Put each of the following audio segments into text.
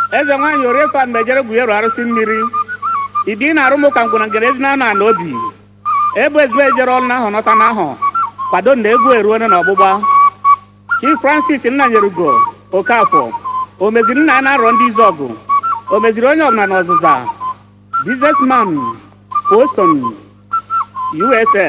eze nwaanyị oriefa mejere gwuyeru arụsị mmiri idi na arụmụ ka ngwụna ngere ezi na na obi ebu ezigbo ejere ọrụ n'ahụ nọta n'ahụ kwado na egwu eruone na ọgbụgba chief francis nnanyerugo okafọ o meziri nna ya na-arọ ndị izu ọgụ o meziri onye ọbụla na ọzụza businessman boston usa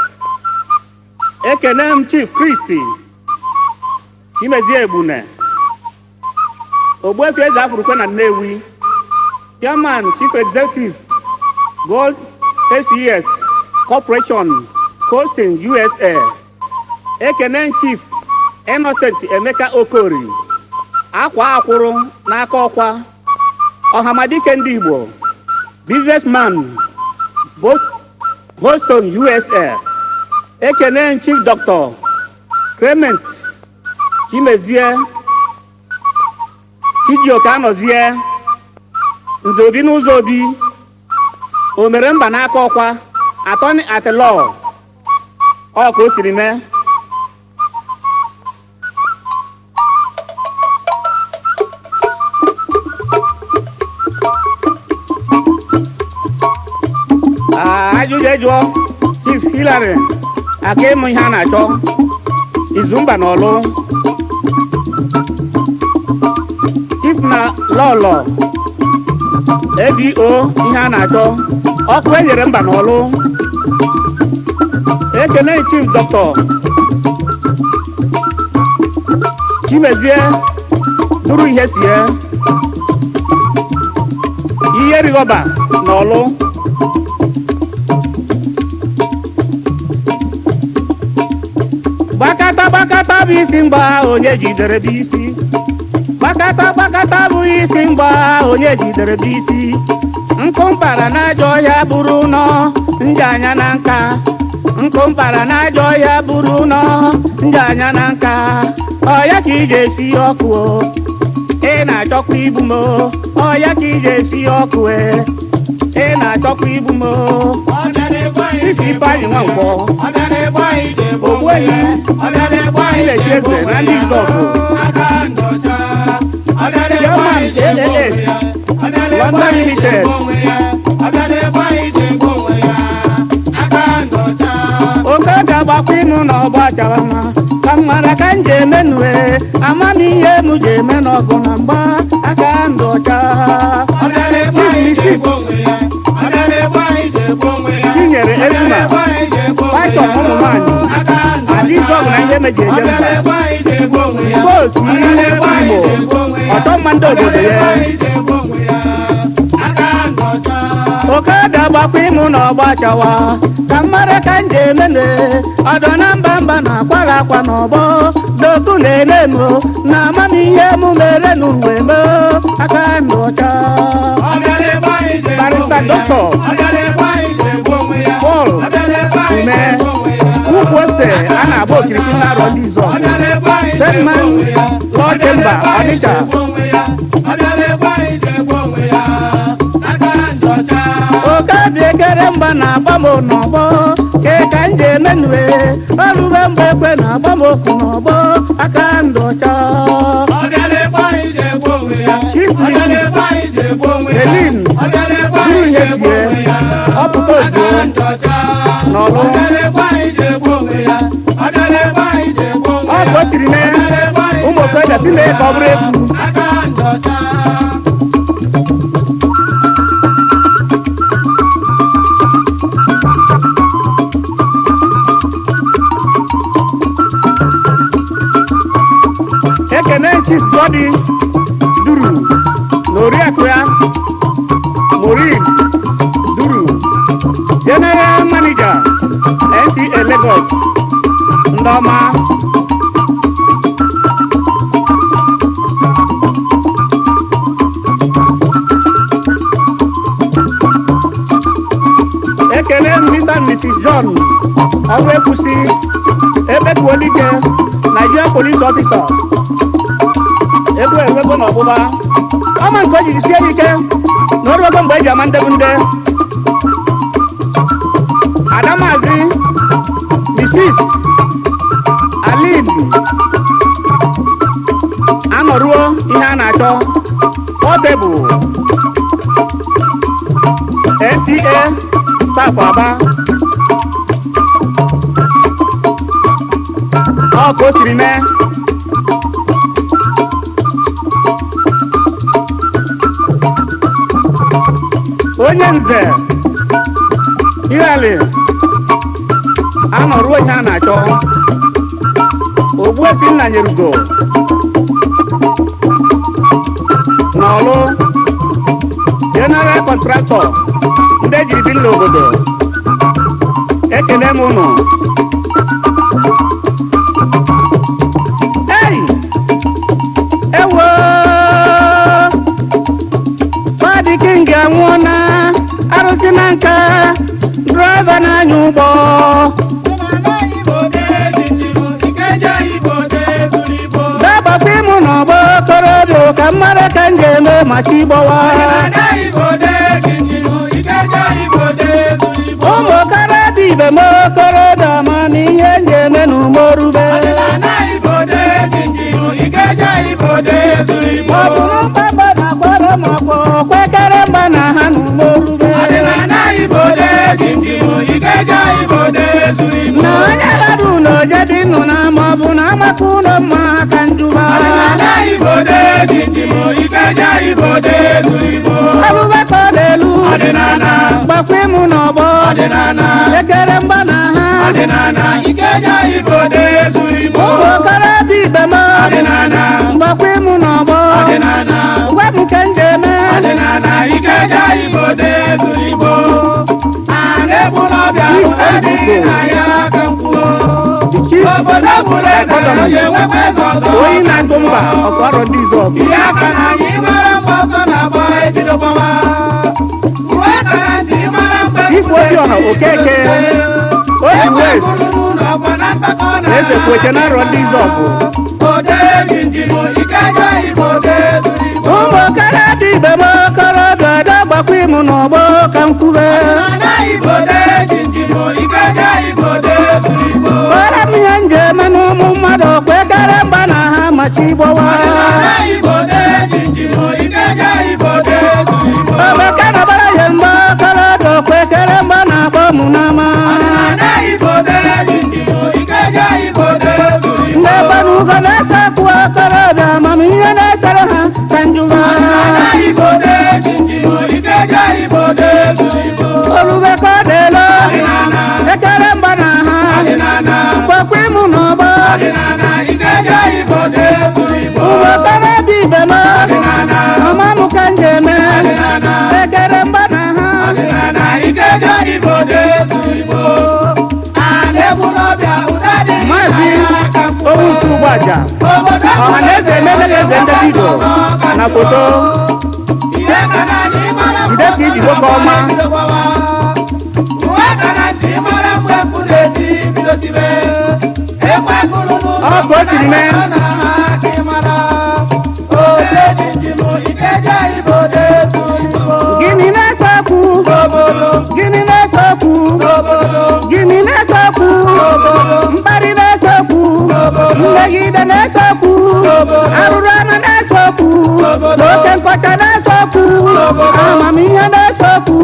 ekene m chief kristi chimezie egbune ogbuefi eze afurukwe na nnewi chairman chief executive gold aces corporation coasting usa ekene chief innocent emeka okori akwa akwụrụ n'aka ọkwa ọhamadike ndị igbo businessman Bos- boston usa ekene chief dr clement chimezie chijioke anọzie nze obi n'ụzọ obi o mere mba n'aka ọkwa atọni atilọ ọ ka o siri mee Ah, ajụjụ ejụọ chief hilary aka ịmụ ihe a na-achọ izumba na ọlụ chief na lọlọ abo ihe a na-achọ ọkụ enyere mba n'ọlụ ekene chief dọkịta chimezie duru ihe sie ihe rigọba n'ọlụ gbakata gbakata bụ isi mgba onye jidere bụ isi gbakata gbakata bụ isi mgba onye jidere bụ isi nkụ mpara n'ajọ ọhịa bụrụ nọ ndị anya na nka nkụ mpara n'ajọ ọhịa bụrụ nọ ndị anya na nka ọya ka iji esi ọkụ o ị na-achọkwa igbu m o ọya ka iji esi ọkụ e ị na-achọkwa igbu m o ife ifeanyị nwa nkwọ ogbuehi ilechi eze na ndị izọgụ German AAS London Limited oke ga-agbakwa ịnụ na ọgba chara mma ka m mara ka m ji eme nue amamihe m ji eme n'ọgụ na mgba aka ndụ ọcha tinyere ezuma paitọn ụmụ nwaanyị adịzọgụ na ihe meji eje mba boosu ihe igbo ọtọ mma ndị obodo ya oke ga-agbakwa ịnụ na ọgba chawa ka m mara ka m ji emene ọdọ na mba mba na-akwaghị akwa n'ọgbọ doku na-eme m na amamihe m mere n'uwe m aka ndụ ọcha barista dọkịta Paul ume ukwu ose a na-agba okirikiri na-arọ ndị izu ọgụ Sedman Law Chamber Ọnịcha oke dị ekere mgba na-agba m n'ọgbọ ke ka m ji emenue ọrụbe mgbe ekwe na-agba m okwu n'ọgbọ aka ndụ ọcha Elin buru ihe sie ọpụta ozugbo n'ọlụ ọ ka o siri mee ụmụ okorobịa si mee ka ọ bụrụ egwu ekene chief godi duru na oriakụ ya morin duru general manager nta lagos ndị ọma ekele m mr and mrs john ọrụ ekwusi ebetuolike nigeria police officer egwu enwego n'ọgbụgba ọma nke o jiri sie ya ike na oruogo mgbe eji ama ndebu nde adamazi mrs alin anọruo ihe a na-achọ Portable NTA staff Aba ọ ka o siri mee onye nze ihali anọruo ihe a na-achọ ogbuefi nna nyerugo n'ọlụ general contractor ndị ejiri bi n'obodo ekele m ụnụ ei ewo Fadi King anwụọna arụsị na nka draiva na-anya ụgbọ dabapụ ịmụ n'ọgbọ okorobịa ka mmadụ ka m ga-eme maka ịgbọwa ụmụ okorobịa ibe m okorobịa ma na ihe m ga-eme n'umorube maọbụrụ mkpakpa na agbara m ọkpọ kwekere mgba na ha n'umorube na onye gbara ụlọ jedị nnụ na maọbụ na amaka ụlọ mma ka njuba abụbakọ n'elu gbakwa ịmụ n'ọgbọ ekere mgba na ha ụmụ okorobịa ibe m gbakwa ịmụ n'ọgbọ gwa m ka m ga-eme The chief economy onye na-agụ mba ọkọrọ ndị izu ọgụ ihe aka na anyị mara mgbe ọsọ na-agba ebido gbawa uwe aka na ntị mara mgbe Igwe Obiọha Okeke oji west eze kwete na arọ ndị izu ọgụ ụmụ okorobịa ibe m okorobịa ọdọ gbakwa ịmụ n'ọgbọ ka m kwube kpọrọ m ihe m ga-eme n'ụmụ mmadụ kwekere mgba na ha machi ịgbọwa omeke nọbara ya mgbe okorobịa kwekere mgba na-akpọ mụ n'ama ndị gbanugo na-ese kwuo okorobịa amamihe na-esere ha ka njụwa olube ka ọ dịelo ekere mgba na ha kwekwa ịmụ n'ọgbọ ụmụ okorobịa ibe m ọma m ka m ga-eme ekere mgba na ha maazị owusu ụgbọaja ọha na eze ememere eze ndị vidio na foto jide ka iji nwoke ọma ọ ka o siri mee. gịnị na-ese okwu gịnị na-ese okwu gịnị na-ese okwu mkparị na-ese okwu mmegide na-ese okwu arụrụ anụ na-ese okwu na oke nkọcha na-ese okwu amamihe na-ese okwu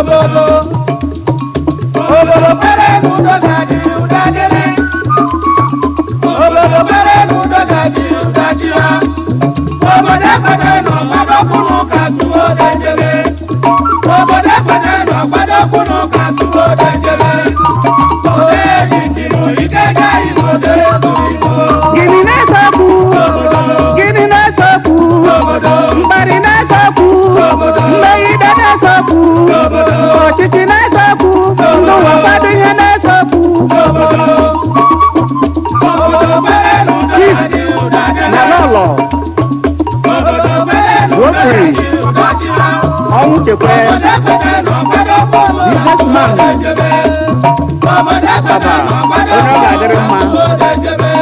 Obodo pere n'udo ga-adị ụda dịrị. Obodo pere n'udo ga-adị ụda dịra. Obodo ekwete nọ gbadọkwụnụ ka tụwo dejebe. Obodo ekwete nọ gbadọkwụnụ ka tụwo dejebe. Ode jinjinu ike gaghị n'ode zuru igbo. gịnị na-ese okwu gịnị na-ese okwu mkparị na-ese okwu mmegide na-ese okwu ọchịchị na-ese okwu ndị ụwa kwado ihe na-ese okwu Obodo pere n'udo ga-adị ụda dịrị. na n'ụlọ Obodo pere n'udo ga-adị ụda dịra. ọnwụ chekwe businessman Baba, onye ọ ga-adịrị mma.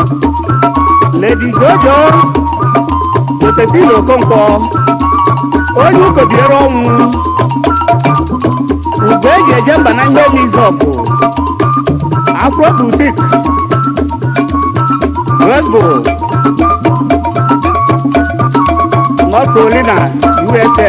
Lady Jojo Josephine Okonkwo onye ụkobiere ọnwụ ugbo eji eje mba na ihe mizọpụ afro butik Westboro North Carolina USA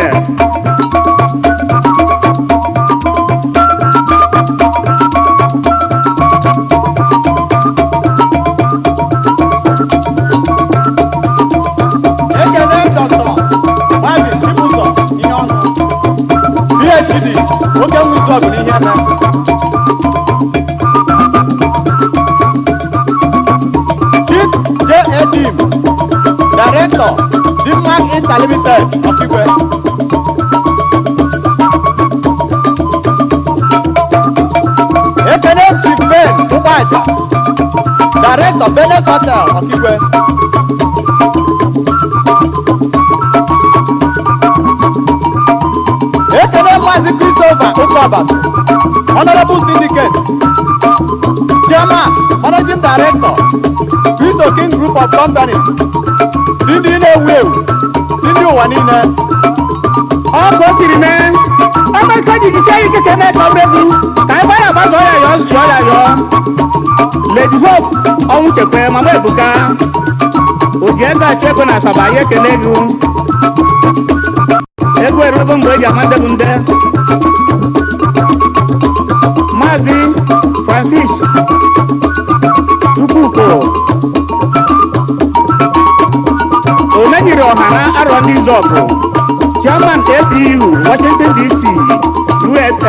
ekele dọkịta maazị chibụzọ ihe ọnụ phd oke nwụzọ bụ n'ihe eme chief j edim director dimmark interlimited ọkigwe ekele chief ben ụgbọaja director benes hotel ọkigwe ekele maazị christopher ụkọbas honorable syndicate chairman managing director cristo king group of companies si ndị na-ewu ewu si ndị ụwa niile ọ ka o siri mee ọmarịcha jijisie ya ike ka eme ka ọ bụrụ egwu ka ebe ya gbazọ ya yọọ yọọ ya yọọ lady hope ọnwụ chekwe mama ebuka oji ego achụ ego na asaba ya ekele gị ego erugo mgbe eji ama ndị bụ nde maazị francis chukwuko omenyere ọha na arọ ndị zọpụ chairman apu washington dc usa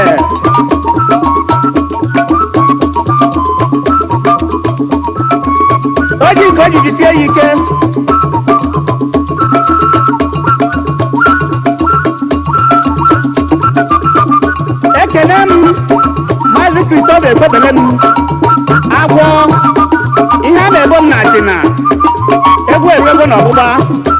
o ji nke o jiji sie ya ike ekele m maazị kristofa ekwebele m agwọ ihe a na-ebo m na achịna egwu eruego na ọgbụgba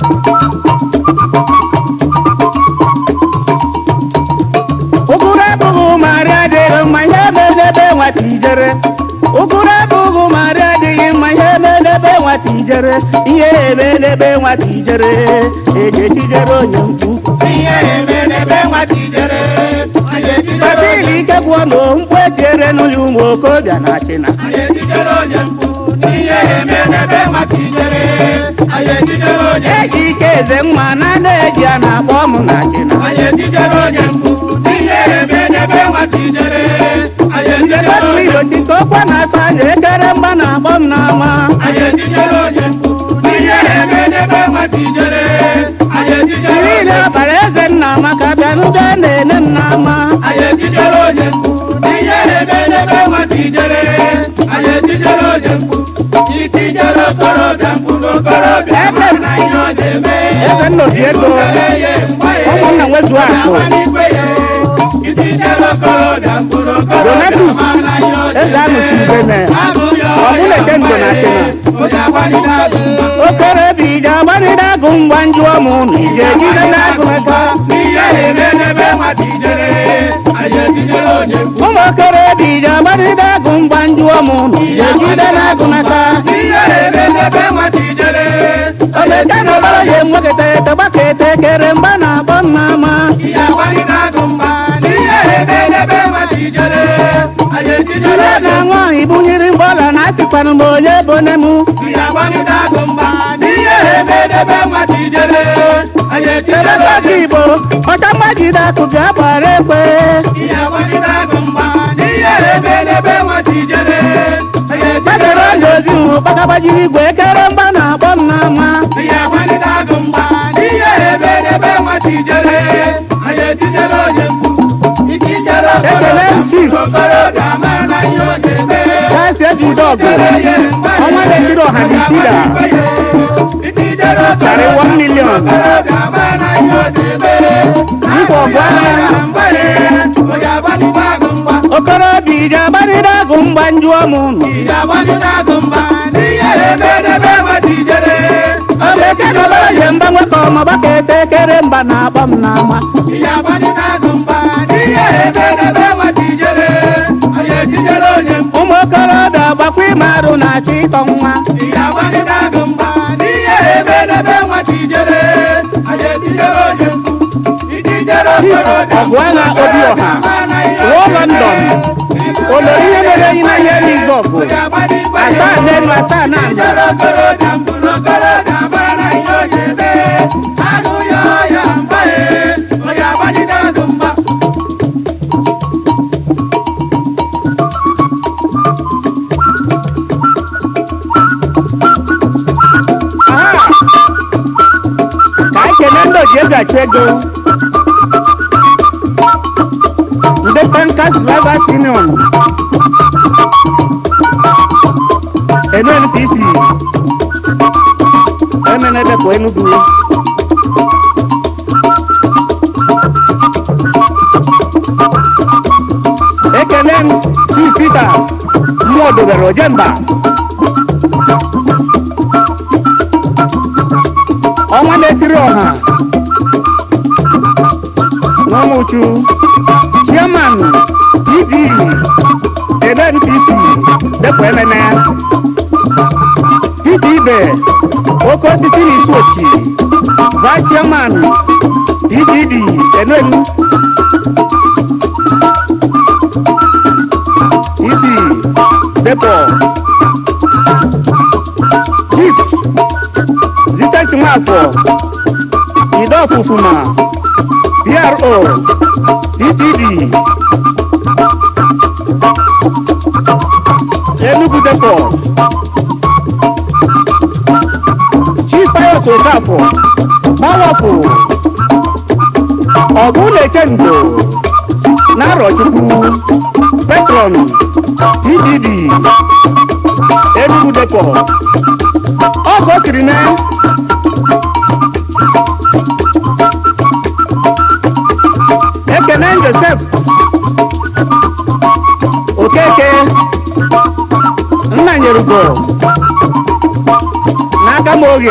ụgụrụ abụghị marị adịghị mma ihe medebe nwata ijere ụgụrụ abụghị marị adịghị mma ihe medebe nwata ijere ihe emedebe nwata ijere eji ejijere onye mkpu ihe eme n'ebe nwata ijere anyị ejidere kpatili ike gwụọ na mkpu etiere n'ụlọ ụmụ okorobịa na achịna anyị ejidere onye mkpu ihe eme n'ebe nwata ijere anyị ejidere onye eji ike eze mma na na-eji a na-akpọ m na achịna anyị ejidere onye mkpu ihe eme n'ebe nwata ijere anyị ejidere Otu onye irochi ka ọkwa na-asa anya ekere mgba na-akpọ m n'ama anyị ejidere onye mkpu ihe eme n'ebe nwata ijere anyị ejidere onye niile ọbara eze nna maka bịa n'ụga na-ene m n'ama anyị ejidere onye mkpu ihe eme n'ebe nwata ijere anyị ejidere onye mkpu itijere okorobịa mkpu n'okorobịa ma na ihe ọ na-eme eze nna obi ego ụmụnna nwezuo akụ Donatus, eze anụsi ubene ọmụlete ndo na achịna okorobịa ije agbanide agụ ngwa njụọ m na ije ejide n'agụ aka ụmụ okorobịa ije agbanide agụ ngwa njụọ m na ije ejide n'agụ aka omeke na ọbara ya enweketa etogbaka ete kere mgba na-akpọ m n'ama ire na-aṅụ ọhụ ibunyere mgbọla na asịkwanụ m onye bone m telekọta igbo ọcha mmajide akụ bịa gbara ekwe gbadoro ọnya ozi hụ gbagagbajiri igwe ekere mgba na-akpọ m n'ama ekele m chief kasi ejide ọgụ ọnwa na-ekiri ọha na itida karị 1 million nkwa ọgụ agha okorobịa ije agbanide agụ mgba njụọ m ụnụ omeke na ọbara ya mgba nwekọ ọmọgbaka ete ekere mgba na-akpọ m n'ama ụmụ okorobịa gbakwa ime arụ na-achọ ịtọ nwa ọgụ agha obi ọha ruo london olori ihe mere enyi na ihe n'igbo ọgụ asaa n'elu asaa na ala aha ka anyị kelee ndị oji ego achụ ego ndị tankas drivers union nnpc emenedepụ enugu ekele m chief peter mmụọ dobere ojemba ọnwa na-etiri ọha nwamuchu chairman pd nnpc depụ emene peter ibe oke osisi na isi ochi vice chairman pdd enenu isi depụ chief Vincent Nwafọ Ido Ofufuma PRO DPD Enugu Depot Chief Pius Okafọ Mawapụ Ọgụ na-eche ndo Narọchukwu Petron DPD Enugu Depot ọ ka o siri mee ekene josef okeke nna nyerugo n'aka m oge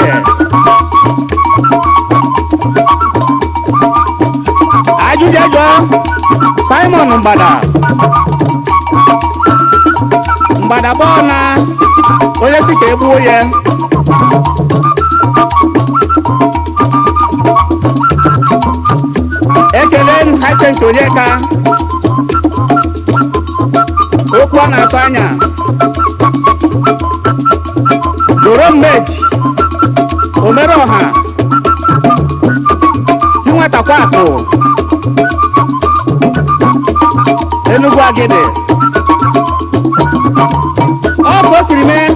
ajụjụ simon mgbada mgbada bọọ na onye si ka egbuo ya ekele m hacent onyeka okwu ọ na-atụ anya doro mmeji omere ọha chinwetakwa akụ enugwu agide ọ ka o siri mee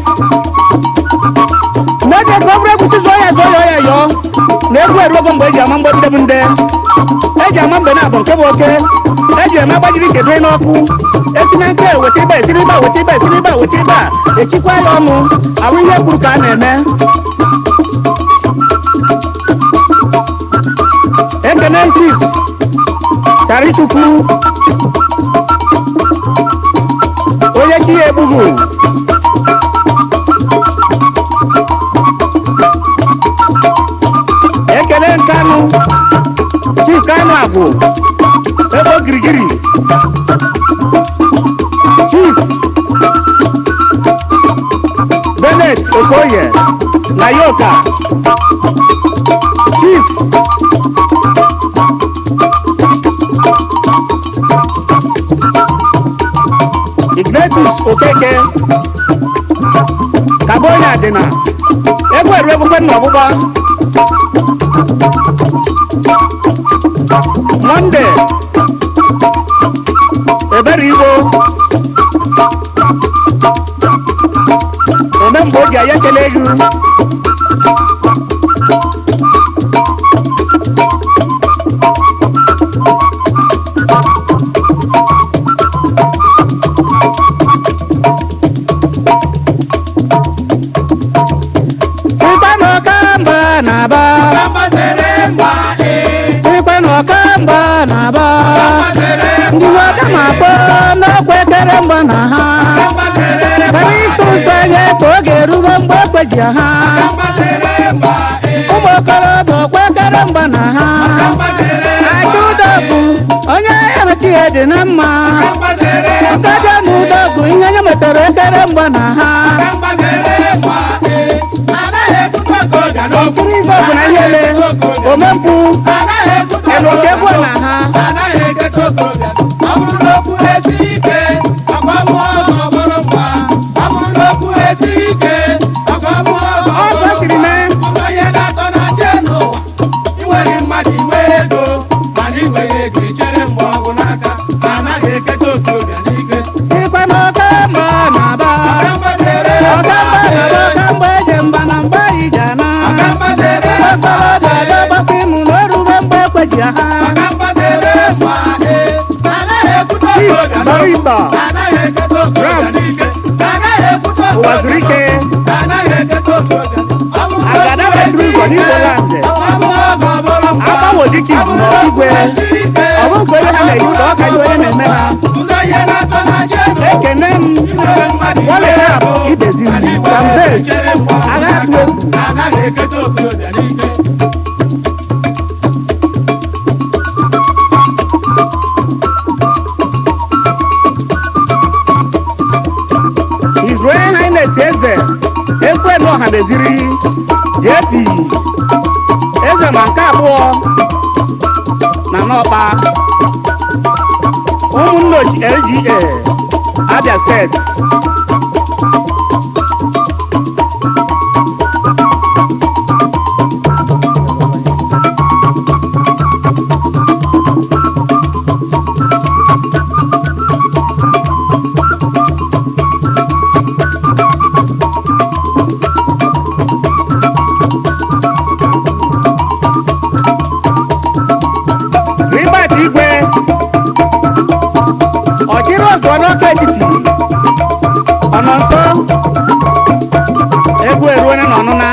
n'oge ka ọ bụrụ egwusi zụọ ya zụọ ya ọ ya yọọ na egwu eruogo mgbe eji ama mgbọgide bụ nde eji ama mgbe na-abụ nke bụ oke eji eme agbajiri kedo n'ọkụ esi na nke weta ibe esiri ibe a, weta ibe esiri ibe a, weta ibe a echikwa ya ọnụ ahụ ihe kwuru ka a na-eme ekene chief charichukwu onye chi ya egbughu ekele nkanụ chief kanụ agwụ ebe ogirigiri chief benet okoye na yoka chief ignatius okeke kabonye adịna egwu eru egbukwe nna ọgbụgba monde ebere igbo ome mgbe oge ya ekele gị sikwa n'ọkamba na-aba sikwa n'ọkamba na-aba ndị nwoke na-akpọ n'ọkwa ekere mgba na ha kara ịtụ ụzọ anya ka oge erugo mgbe ekweji ha ụmụ okorobịa ọkwa ekere mgba na ha aja ụdọ bụ onye ya mechi ya dị na mma nkaja na ụdọ bụ ihe nye metara ekere mgba na ha okpuru ife ọbụla ihe ele omempụ na oke egwu na ha anaghị eketa okorobịa ọ bụrụ na okwu esi ike ọkwa mụọ ọzọ bụrụ mgba ọ bụrụ na okwu esi ike ọkwa mụọ ọzọ Ọ bụrụ kwesịrị mgba mee. ọzọ ihe na-atọ na je n'ụwa inwere mmadụ inwe ego mana inweghị ego ichere mgbe ọgwụ n'aka anaghị eketa okorobịa n'ike ikwe na oke mba na-aba ọkamgbadere ọka mba na-aba ọka mgbe eje mba na mgbe ije na ọkamgbadere okorobịa ga-agbakọ ịmụ na orube mgbe ekweji ha ọkamgbadere ma ee anaghị ekwute Chief okorobịa Barrister anaghị eketa okorobịa Ram. n'ike anaghị ekwute ụwa zuru ike Agada metụrụ ụzọ n'Igbo land. agbanwe dịka izu na igwe ọ bụ nke onye ha na-eyi ụlọ ọka dị onye na-eme ha ekene m walere abụ ibeziri kambe agha atụ egwu His Royal Highness Eze Ekwenu Ọhaneziri JP Eze ma nke abụọ na n'ọkpa ụmụnne ochi LGA Abia steeti Ribert Igwe ọchịrị ọzọ n'ọka etiti ọ nọ nso egwu eruone na ọnụna